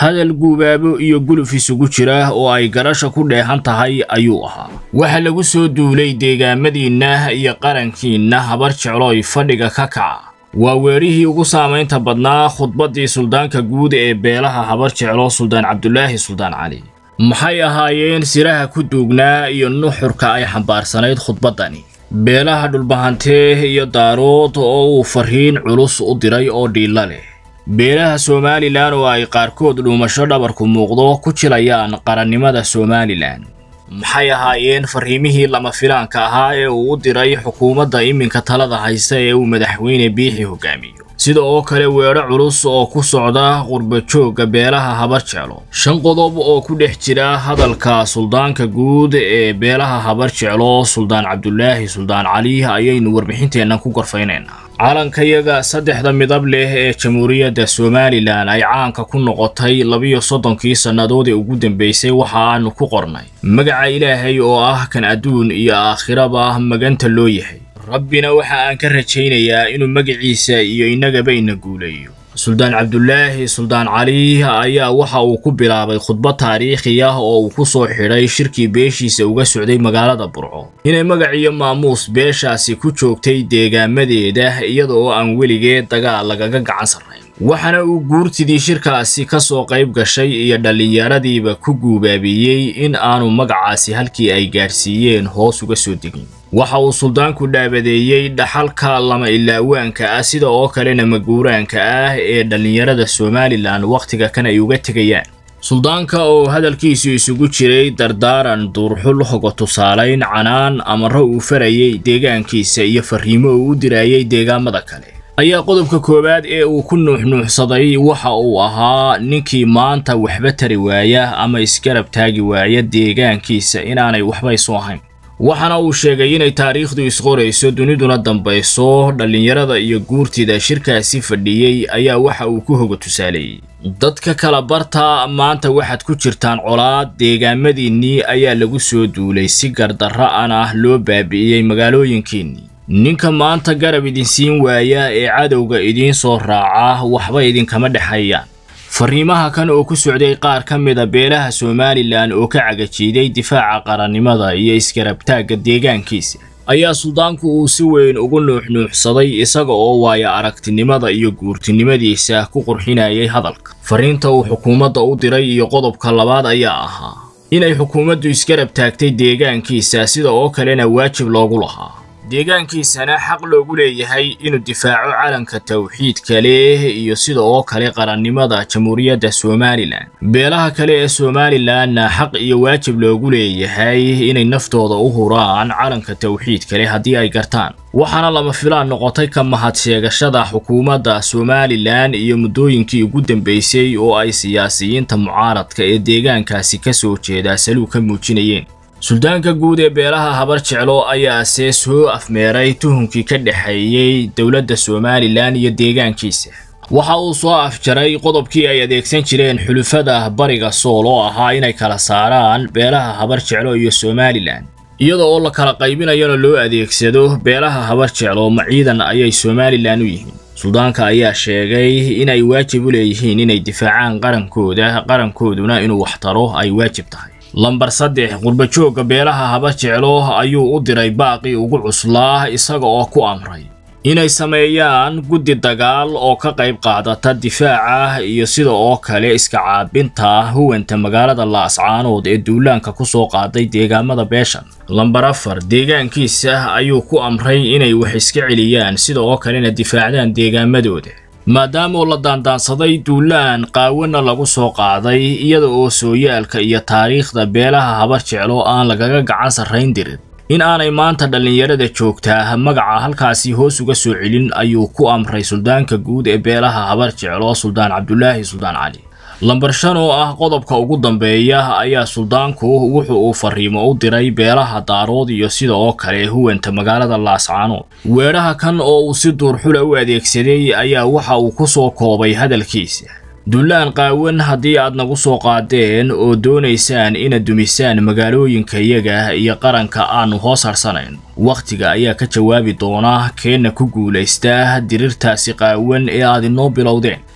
hadal guubaabo iyo guluf isugu jira oo ay garasha ku dheehan tahay ayuu ahaa waxa lagu soo duulay deegaamadiinna iyo qarankiinna habar jecloy fadhiga ka kaca waa weerihii ugu saamaynta badnaa khudbaddii suldaanka guud ee beelaha habar jeclo suldaan cabdulaahi suldaan cali maxay ahaayeen siraha ku duugnaa iyo nuxurka ay xambaarsanayd khudbaddani beelaha dhulbahantee iyo daarood oo uu farriin culus u diray oo dhiilla leh beelaha somalilan oo ay qaarkood dhuumasho dhabarku muuqdo ku jilayaan qarannimada somalilan maxay ahaayeen farriimihii lama filaanka ahaa ee uu u diray xukuumadda iminka talada haysta ee uu madaxweyne biixi hogaamiyo sida oo kale weedho culus oo ku socda qurbajoogga beelaha habar jeclo shan qodob oo ku dhex jira hadalka suldaanka guud ee beelaha habar jeclo suldaan cabdulaahi suldaan cali ayaynu warbixinteennan ku gorfaynaynaa calankayaga saddexda midab leh ee jamhuuriyadda somalilan ay caanka ku noqotay labiyo soddonkii sannadood ee ugu dambaysay waxa aanu ku qornay magaca ilaahay oo ah kan adduun iyo aakhiraba maganta loo yahay rabbina waxa aan ka rajaynayaa inuu magaciisa iyo innagaba ina guuleeyo suldaan cabdulaahi suldaan cali ayaa waxa uu ku bilaabay khudbad taariikhi ah oo uu ku soo xidhay shirkii beeshiisa uga socday magaalada burco inay magac iyo maamuus beeshaasi ku joogtay deegaamadeeda iyada oo aan weligeed dagaal lagaga gacan sarrayn waxaana uu guurtidii shirkaasi ka soo qayb gashay iyo dhallinyaradiiba ku guubaabiyey in aanu magacaasi halkii ay gaadhsiiyeen hoos uga soo degin waxa uu suldaanku dhaabadeeyey dhaxalka lama ilaawaanka ah sida oo kalena maguuraanka ah ee dhallinyarada somalilan wakhtiga kan ay uga tegayaan suldaanka oo hadalkiisu isugu jiray dardaaran duurxul hoga tusaalayn canaan amaro uu farayay deegaankiisa iyo farriimo uu u diraayay deegaamada kale ayaa qodobka koowaad ee uu ku nuuxnuuxsaday waxa uu ahaa ninkii maanta waxba tari waaya ama isgarab taagi waaya deegaankiisa inaanay waxba isu ahayn waxaana uu sheegay inay taariikhdu isqorayso duniduna dambayso dhallinyarada iyo guurtida shirkaasi fadhiyey ayaa waxa uu ku hoga tusaaleeyey dadka kala barta maanta waxaad ku jirtaan colaad deegaamadiinnii ayaa lagu soo duulay si gardarra an ah loo baabi'iyey magaalooyinkiinnii ninka maanta garab idinsiin waaya ee cadowga idiin soo raaca waxba idinkama dhexeeyaan farriimaha kan oo ku socday qaar ka mida beelaha somalilan oo ka cagajiiday difaaca qarannimada iyo isgarabtaagga deegaankiisa ayaa suldaanku uu si weyn ugu nuuxnuuxsaday isaga oo waaya aragtinimada iyo guurtinimadiisa ku qurxinayay hadalka farriinta uu xukuumadda u diray iyo qodobka labaad ayaa ahaa inay xukuumaddu isgarab taagtay deegaankiisa sida oo kalena waajib loogu lahaa deegaankiisana xaq loogu leeyahay inuu difaaco calanka tawxiidka leh iyo sida oo kale qarannimada jamhuuriyadda somalilan beelaha kale ee somalilanna xaq iyo waajib loogu leeyahay inay naftooda u huraan calanka tawxiidka leh haddii ay gartaan waxaana lama filaan noqotay ka mahad sheegashada xukuumadda somalilan iyo muddooyinkii ugu dambaysay oo ay siyaasiyiinta mucaaradka ee deegaankaasi ka soo jeedaa saluu ka muujinayeen suldaanka guud ee beelaha habar jeclo ayaase soo afmeeray tuhunkii ka dhexeeyey dowladda somalilan iyo deegaankiisa waxa uu soo afjaray qodobkii ay adeegsan jireen xulufada bariga sool oo ahaa inay kala saaraan beelaha habar jeclo iyo somalilan iyada oo la kala qaybinayana loo adeegsado beelaha habar jeclo ma ciidan ayay somalilan u yihiin suldaanka ayaa sheegay inay waajib u leeyihiin inay difaacaan qarankooda qarankooduna inuu waxtaro ay waajib tahay lambar saddex qurbajoogga beelaha haba jeclo ayuu u diray baaqii ugu cuslaa isaga oo ku amray inay sameeyaan guddi dagaal oo ka qayb qaadata difaaca iyo sida oo kale iska caabinta huwanta magaalada laascaanood ee duulaanka ku soo qaaday deegaamada beeshan lambar afar deegaankiisa ayuu ku amray inay wax iska celiyaan sida oo kalena difaacdaan deegaamadooda maadaama la daandaansaday duulaan qaawana lagu soo qaaday iyada oo sooyaalka iyo taariikhda beelaha habar jeclo aan lagaga gacan sarrayn dirin in aanay maanta dhallinyarada joogtaa magaca halkaasi hoos uga soo celin ayuu ku amray suldaanka guud ee beelaha habar jeclo suldaan cabdulaahi suldaan cali lambar shan oo ah qodobka ugu dambeeya ayaa suldaanku wuxu uu fariimo u diray beelaha daarood iyo sida oo kale huwanta magaalada laascaanood weedhaha kan oo uu si duurxula u adeegsaday ayaa waxa uu ku soo koobay hadalkiisa dullaan qaawan haddii aad nagu soo qaadeen oo doonaysaan inaad dumisaan magaalooyinkayaga iyo qaranka aannu hoos harsanayn wakhtiga ayaa ka jawaabi doona keenna ku guulaysta dirirtaasi qaawan ee aad inoo bilowdeen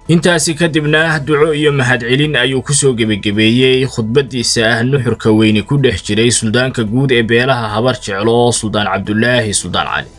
intaasi kadibna duco iyo mahadcelin ayuu ku soo gebagebeeyey khudbaddiisa ah nuxurka weyni ku dhex jiray suldaanka guud ee beelaha habar jeclo suldaan cabdulaahi suldaan cali